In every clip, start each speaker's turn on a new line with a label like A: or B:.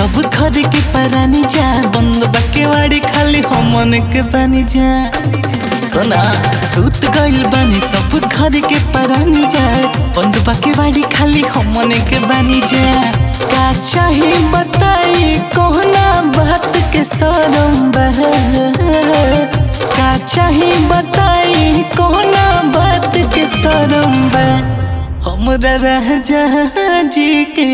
A: सब घर के परानी जा बंद बाके वाड़ी खाली हमन के पानी जा सोना सूत गइल बानी सब घर के परानी जा बंद बाके वाड़ी खाली हमन के बानी जा का चाही बताई कोहना बात के सरम बह का चाही बताई कोहना बात के सरम बह हमरा रह जी के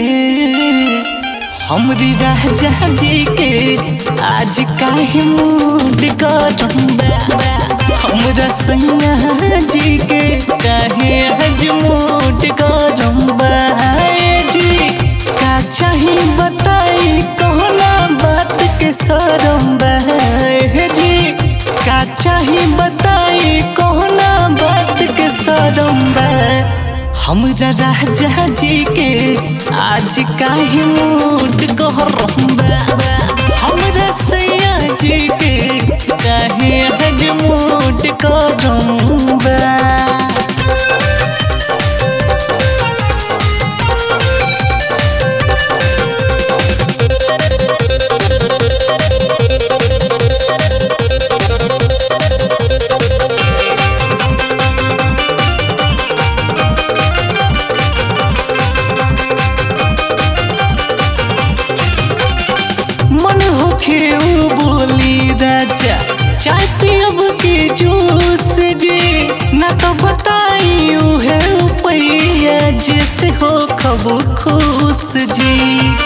A: हमरी रह जी के आज काहे मूड गरम बा हमरा सैया जी के काहे आज मूड गरम बा जी का चाही बताई कहना बात के सरम बा जी का चाही बताई कहना बात के सरम बा हमरा राजा जी के आज काहे मूड गरम बा हमरा सैया जी के काहे आज मूड गरम बा मन होखे उ बोली राजा चाय पियब के जूस जी ना तो बताई उहे पैया जैसे हो खबो खुश जी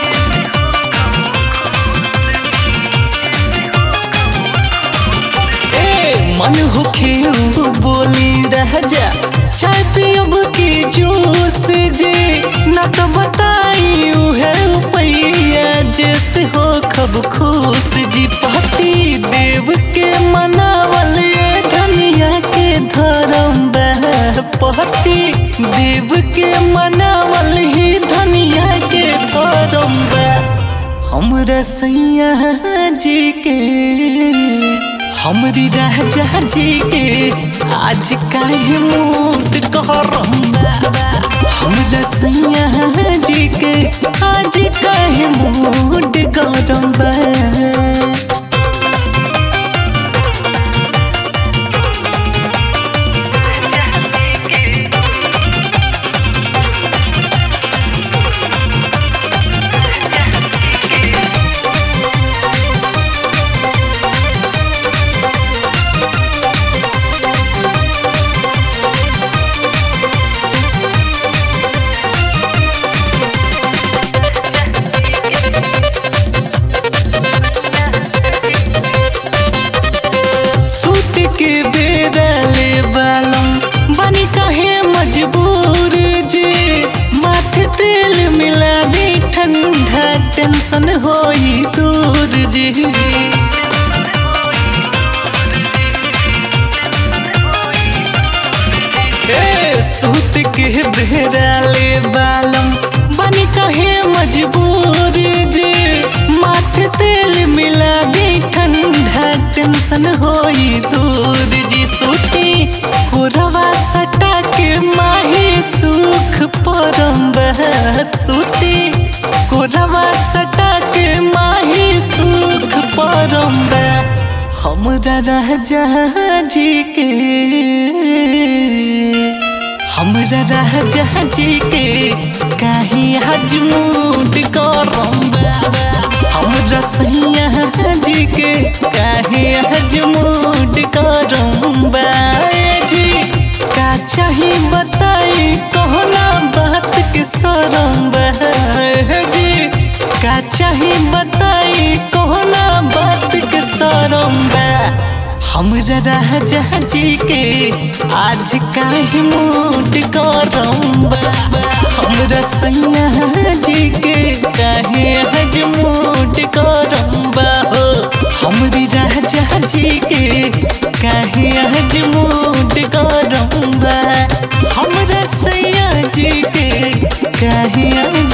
A: ए मन होखे उ बोली राजा चाय पियब के जूस जी ना तो बताई उहे पैया जैसे हो खब खुश जी पति देव के मनावल ये धनिया के धर्म पति देव के मनावल ही धनिया के धर्म हमरा सैया जी के हमरी राजा जी के आज काहे मूड गरम बा हमरा सैया जी के आज काहे मूड गरम बा सूत के बेरा ले बालम बनी कहे मजबूर जी माथे तेल मिला दे ठंडा टेंशन होई दूर जी ए, सूत के बेरा ले बालम बनी कहे मजबूर जी माथे तेल मिला दे ठंडा टेंशन होई दूर जी सूती कोरवा सटा के माही सुख परम बह सूती कोरवा सटा के माही सुख परम बह हमरा राजा जी के हमरा राजा जी के काहे आज मूड गरम बा हमरा सैया जी के काहे आज मूड गरम बा जी का चाही बताई कहना बात के सरम बा जी का चाही बताई कहना बात के सरम बा हमरा राजा जी के आज काहे मूड गरम बा हमरा सैया जी के काहे आज मूड गरम बा हो हमरी राजा जी के काहे आज मूड गरम बा हमरा सैया जी के काहे आज